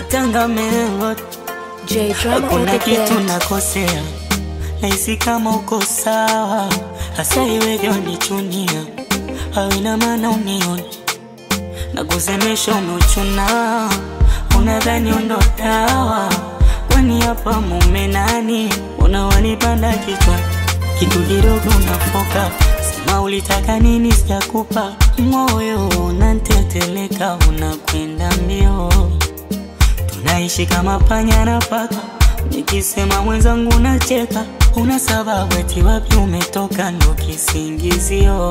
Tanga Melot, J Drama on kuna the kitu beat. nakosea, nahisi kama uko sawa, hasa iwevyo nichunia, hawina maana unioni na kusemesha umeuchuna, unadhani undo dawa, kwani hapa mume nani? Unawanipanda kichwa, kitu kidogo unafoka, sema ulitaka nini, sijakupa moyo, unanteteleka, unakwenda mbio tunaishi kama panya na paka, nikisema mwenzangu nacheka, una sababu eti wapi umetoka, ndo kisingizio.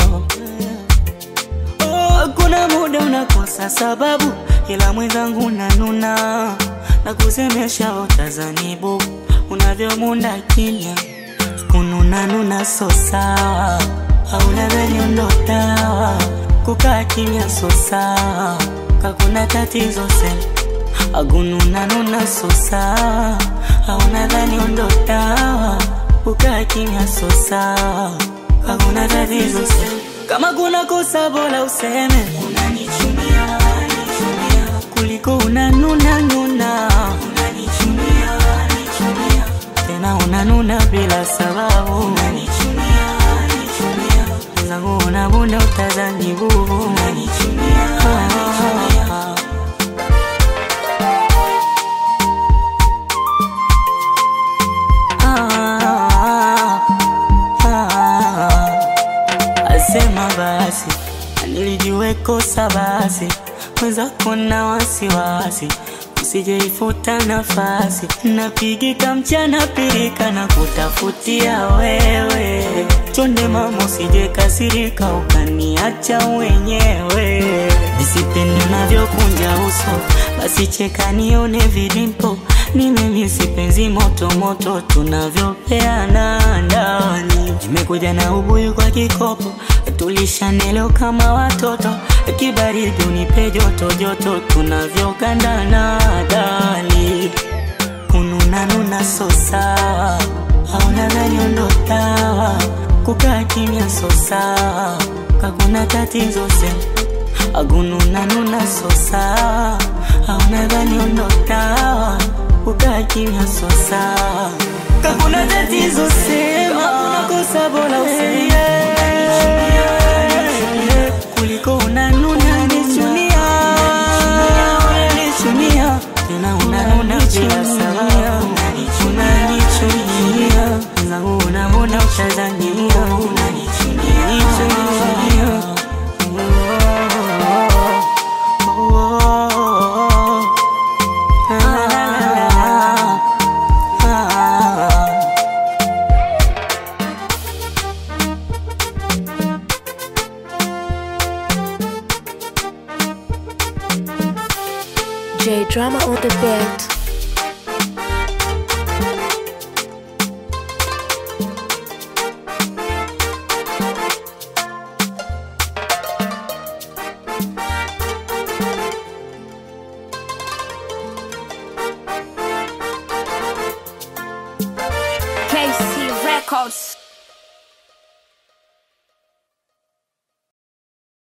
Oh, kuna muda unakosa sababu, ila mwenzangu unanuna na kusemesha utazanibu unavyomunda kimya, kununanuna so sawa, hauna dhani ndo dawa, kukaa kimya so sawa, kakuna tatizo sema agununanuna so sawa, hauna dhani ndo dawa, kukaa kimya so sawa, hakuna tatizo sema kama kuna kosa bora useme unanichunia, unanichunia kuliko unanuna nuna unanichunia, unanichunia tena unanuna bila sababu unanichunia, unanichunia zangu unabunda utazani bubu unanichunia, unanichunia Ah, ah, asema basi nilijue kosa basi mwenzako na wasiwasi usijeifuta nafasi napigika mchana pirika na kutafutia wewe chonde mama usije kasirika ukaniacha wenyewe nisipende unavyokunja uso basi cheka nione vidimpo ni mimi sipenzi moto moto tunavyopeana ndani nimekuja na ubuyu kwa kikopo tulishanelo kama watoto kibaridi unipe joto joto tunavyogandana dali kununanuna so sawa hauna dhani ndo dawa kukaa kimya so sawa kakuna tatizo sema agununanuna so sawa hauna dhani ndo dawa kukaa kimya so sawa kakuna tatizo sema unakosa bora useme kuliko unanuna nichunia unanichunia tena unanuna bila sababu unanichunia zangu unamona utazania unanichunia J Drama on the beat. KC Records.